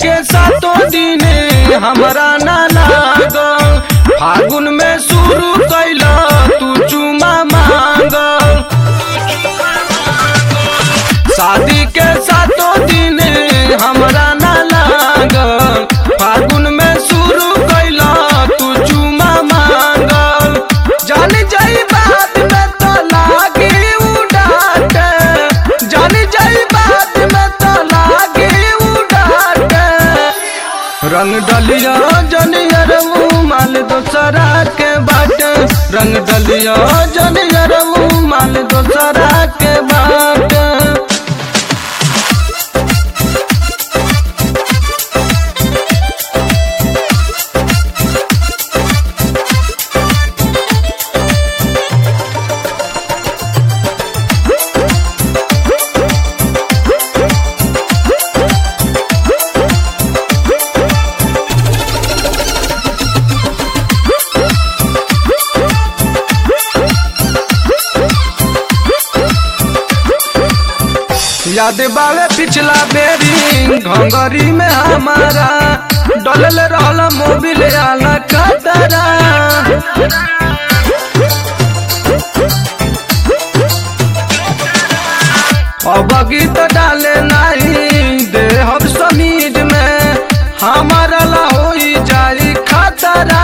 के सातों दिने हमरा ना लागल फागुन में शुरू कैला तू चुमा मांगल शादी के सातों दिने हमरा ना लागल फागुन में शुरू कैला तू चुमा मांगल जान जाई बात में तो लागी उड़ाटे जान जाई बात में तो लागी उड़ाटे रंग डलिया जनियर माल दोसरा के बाटे रंग डलिया जनियर माल दोसरा के बाटे याद बावे पिछला बेरी घंगरी में हमारा डलल रहल मोबिल आला कतरा अब गीत डाले नहीं दे हम समीज में हमारा ला होई जारी खतरा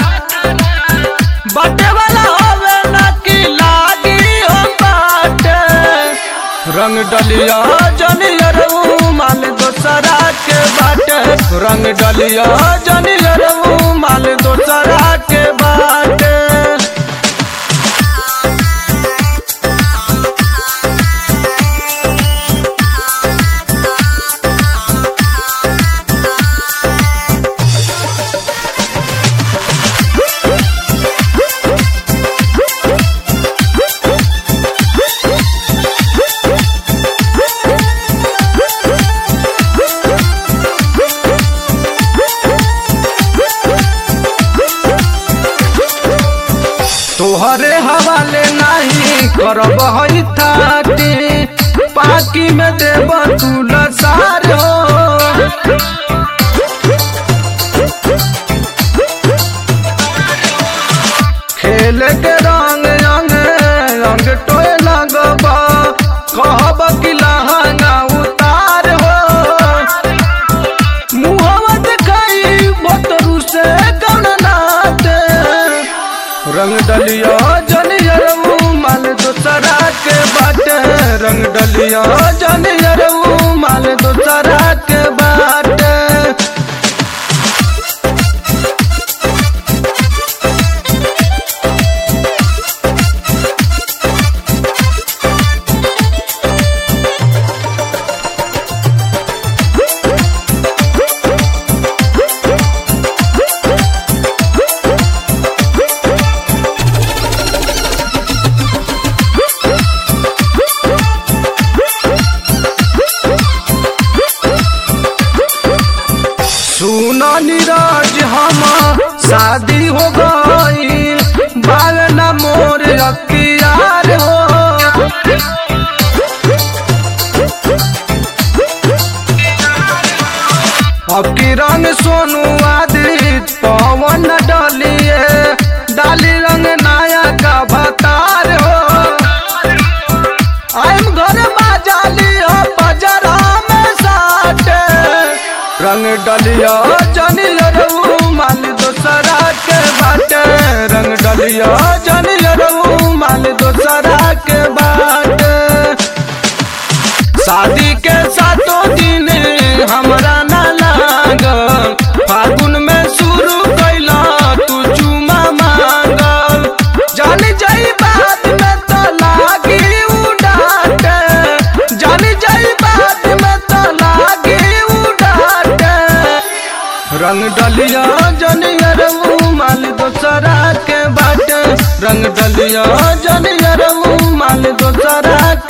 बटे वाला होवे ना कि लागी हो बाटे रंग डलिया जनियर माल दोसरा के बाटे रंग डलिया जनियर माल दोसरा के बाटे तोहरे हवाले नहीं करब हई थाटी पाकी में देब तू लसार हो खेल के रंग रंग रंग टोए लगब कहब कि लहंगा उतार हो मुहवा देखाई बतरू से कौन नाते रंग डलिया जनियर माल दोसरा के बाटे रंग डलिया जनियर माल दोसरा के बाटे सुनो नीरज हम शादी हो गई बाल न मोर अखियार हो अब की रंग सोनू आदित पवन डलिए डाली रंग नाया का भतार हो आइम घर बाजाली हो बजरा में साटे रंग डलिया जनियर माल दोसरा के बाटे रंग डलिया जनियर माल दोसरा के बाटे शादी के सातों दिन हमरा ना लागल फागुन में शुरू कैला तू चुमा मांगल जान जाई बात में तो लागी उड़ाटे जान जाई बात में तो लागी उड़ाटे रंग डलिया जनियर माल दोसरा के बाटे रंग डलिया जनियर माल दोसरा